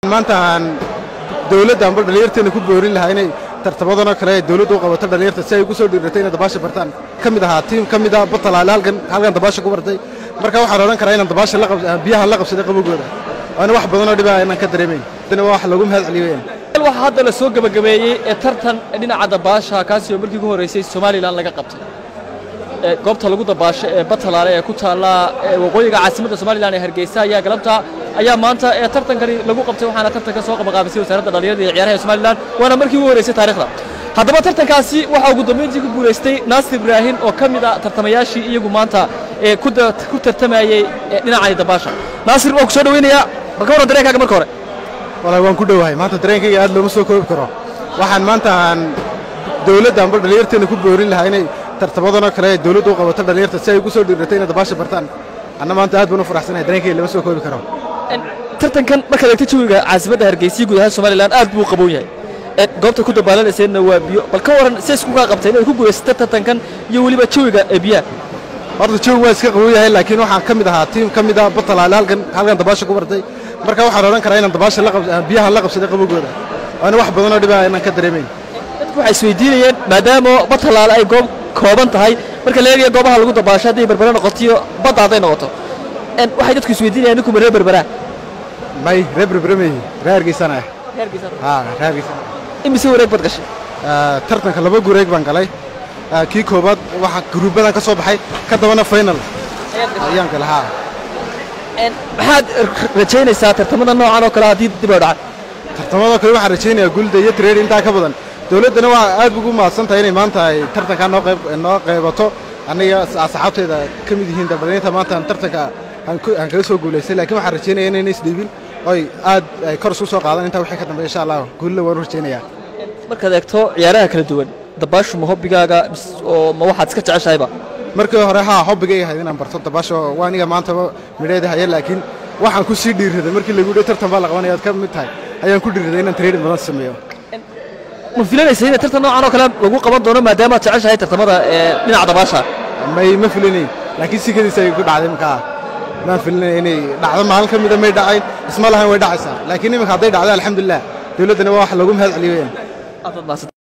maanta aan dawladda amba dhallinyarteena ku boorin lahaa inay tartamadanoo kale ay dawladdu u qabato dhallinyarta si ay ugu soo dhiiratay inay dabaasha bartaan ka mid ahaa tiim ka mid ah batalaale halkan halkan dabaasha ku bartay marka waxaan odhan karaa inaan dabaasha la qab biyaha la qabsaday qabowgooda waana wax badanoo dhibaa inaan ka dareemayn dana waa wax lagu mahad celiyo weeyaan waxaa hadda la soo gebagabeeyey ee tartan dhinaca dabaasha kaasi oo markii ugu horreysay somalilan laga qabtay ee goobta lagu dabaasho ee batalaale ee ku taalla ee waqooyiga caasimadda somalilan ee hargeysa ayaa galabta ayaa maanta ee tartankani lagu qabtay waxaana tartanka soo qabaqaabisay wasaaradda dhallinyarada iyo ciyaaraha ee somalilan waana markii ugu horreysay taariikhda haddaba tartankaasi waxaa ugu dambeyntii ku guulaystay naasir ibraahin oo ka mid ah tartamayaashii iyagu maanta ee ku da- ku tartamayey ee dhinacani dabaasha naasir waan ku soo dhaweynayaa bal ka warran dareenkaaga marka hore walahi waan ku dhowahay maanta dareenkayga aad looma soo koobi karo waxaan maanta aan dawladda amba dhallinyarteena ku boorin lahaa inay tartamadanoo kale ay dawladdu u qabato dhallinyarta si ay ugu soo dhiiratay inay dabaasha bartaan anna maanta aad baan u faraxsanahay dareenkayga lama soo koobi karo En, tartankan markaad eegto jawiga caasimadda hargeysa iyo guud ahaan somalilan aad buu u qabow yahay En, goobta ku dabaalanayseenna waa biyo bal ka waran si isku kaa qabteen inay ku guulaysata tartankan iyo weliba jawiga ee biyaha horta jawi waa iska qabow yahay laakiin waxaan ka mid ahaa tiim ka mid ah batalaale halkan halkan dabaasha ku bartay marka waxaan odhan karaa inaan dabaasha la qab biyaha la qabsaday qabowgooda waana wax badanoo dhibaa inaan ka dareemayn dadku waxay isweydiinayeen maadaama batalaale ay goob kooban tahay marka la eegayo goobaha lagu dabaasho hadday berbera noqoto iyo badda hadday noqoto En, waxay dadku isweydiinayaan ninkuma reer berberaa may reer berberemey reer hargeysana ah haa reer hargeysana imise wareeg bad gashay Ah, tartanka laba gureeg baan galay Ah, kii koobaad waxaa guruubadan ka soo baxay ka dabana final ayaan galay haa En, maxaad rajaynaysaa tartamada noocan oo kale haddii dib oo dhacay tartamadoo kale waxaan rajaynayaa gulda iyo trade intaa ka badan dawladdana waa aad ugu mahadsan tahay inay maanta ay tartankaa noo qayb noo qaybato aniga asxaabteeda ka mid yihiin dabdhalinta maanta aan tartanka aan ku- aan kaga soo guulaystay laakiin waxaan rajaynaya inayna isdhiibin oy aad ay kor isu soo qaadan intaa wixii ka dambeeya insha allah guulla waan u rajaynayaa markaad eegto ciyaaraha kala duwan dabaashu ma hobbigaaga mis- oo ma waxaad iska jeceshahayba markii hore haa hobbigay ahayd inaan barto dabaasho waa aniga maanta midheeda haya laakiin waxaan ku sii dhiiraday markii lagu yidhi tartan baa la qabanaya aad ka mid tahay ayaan ku dhiiraday inaan training badan sameeyo ma filanaysa in tartan noocan oo kale lagu qaban doono maadaama aad jeceshahay tartamada ee dhinaca dabaasha may ma filinayn laakiin si kadiisa ay ku dhacday markaa maan filinay inay dhacdo maalin ka mida may dhacayn isma lahayn way dhacaysaa laakiin iminka hadday dhacdo alxamdulilah dawladdana waa wax lagu mahad celiyo weyaan aad baad mahadsan